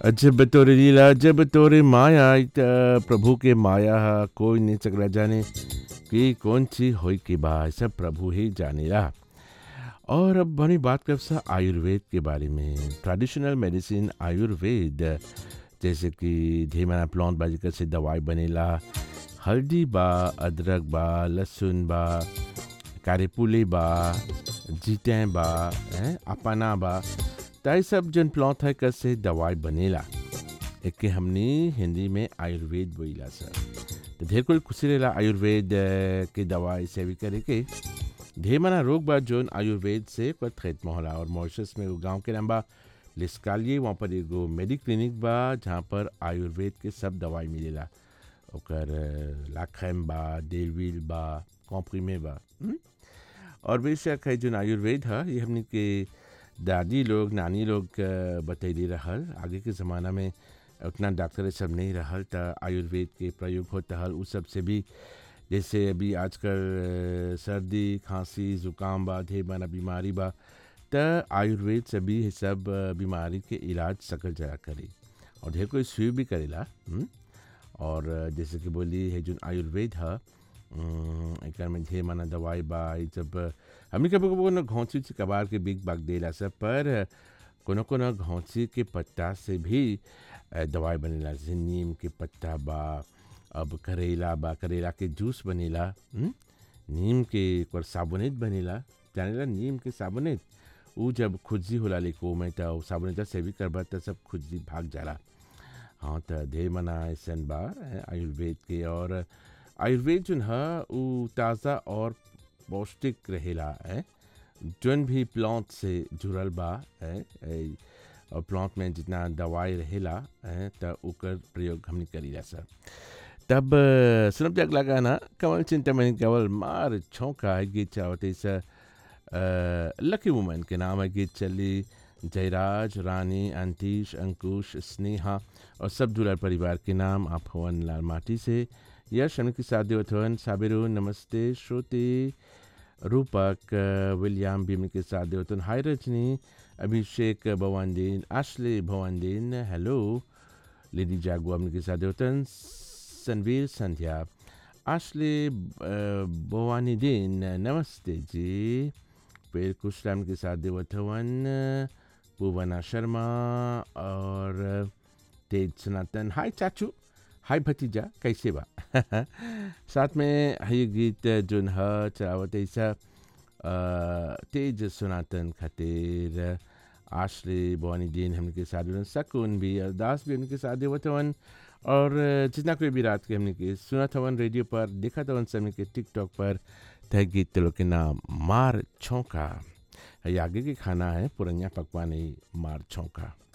जब तोरे लीला जब तोरे माया आई त प्रभु के माया हा कोई नहीं सकला जाने कि कौन सी होई के बा सब प्रभु ही जानेला और अब बनी बात कर सा आयुर्वेद के बारे में ट्रेडिशनल मेडिसिन आयुर्वेद जैसे कि धीमना प्लांट बाजिकर से दवाई बनेला हल्दी बा अदरक बा लहसुन बा कारेपुले बा जीतें बा हैं, अपना बा ताई सब जन प्लांट है कर से दवाई बनेला एक के हमनी हिंदी में आयुर्वेद बोला सर तो ढेर कुल खुशी रहेला आयुर्वेद अ, के दवाई से भी करे के ढेर मना रोग बा जोन आयुर्वेद से पर खैत होला और मॉरिशस में एगो गांव के नाम बा लिस्कालिए वहाँ पर एगो मेडिक क्लिनिक बा जहाँ पर आयुर्वेद के सब दवाई मिलेला ओकर अ, लाखैम बा डेलविल बा कॉम्प्रीमे बा हुँ? और बेशक है जोन आयुर्वेद है ये हमने के दादी लोग नानी लोग अ, बतैली रहल आगे के ज़माना में उतना डॉक्टर सब नहीं रहल त आयुर्वेद के प्रयोग होता हल उ सब से भी जैसे अभी आजकल अ, सर्दी खांसी ज़ुकाम बा ढेर माना बीमारी बा त आयुर्वेद से भी ये सब अ, बीमारी के इलाज सकल जरा करी और ढेर कोई सुई भी करेला हुँ? और अ, जैसे कि बोली है जो आयुर्वेद है एकर में ढेर माना दवाई बा ई सब हमनी कभी कभी कोनो घौंसी से कबार के बिग बाग देला सब पर कोनो कोनो घौंसी के पत्ता से भी अ, दवाई बनेला जैसे नीम के पत्ता बा अब करेला बा करेला के जूस बनेला हुँ? नीम के और साबुनेत बनेला जानेला नीम के साबुनेत ऊ जब खुजली होला लेको में त ऊ साबुनेत से भी करबा त सब खुजली भाग जाला हाँ त ढेर मना ऐसन बा अ, आयुर्वेद के और आयुर्वेद जोन ह ऊ ताज़ा और पौष्टिक रहेला है जोन भी प्लांट से जुड़ल बा है ए, और प्लांट में जितना दवाई रहेला है त ओकर प्रयोग हमनी करीला सर तब अ, सुनब जे अगला गाना कमल चिंतामणि केवल मार छौका है गीत चावते स लकी वुमन के नाम है गीत चली जयराज रानी अंतीश अंकुश स्नेहा और सब दुलार परिवार के नाम आप हवन लाल माटी से यश के साथ देवथवन साबिरू नमस्ते श्रुति रूपक विलियम भीम के साथ देवतन hi Rajni Abhishek Bhawandeen Ashley Bhawandeen hello lady जागो हमने के साथ देवतन संवीर संध्या आशले भवानीदीन नमस्ते जी फिर कुशलाम के साथ देवथवन पूवना शर्मा और तेज सनातन हाय चाचू हाय भतीजा कैसे बा साथ में है ये गीत जोन ह चलावत ऐसा अ, तेज सनातन खातिर आश्रे भवानी दीन हमने साथ देवन सकून भी अरदास भी हमने साथ देवत हवन और जितना कोई भी रात के हमने के सुना थवन रेडियो पर देखा थवन समय के टिकटॉक पर तय गीत तलो के नाम मार छौका है आगे के खाना है पुरनिया पकवान ही मार छौका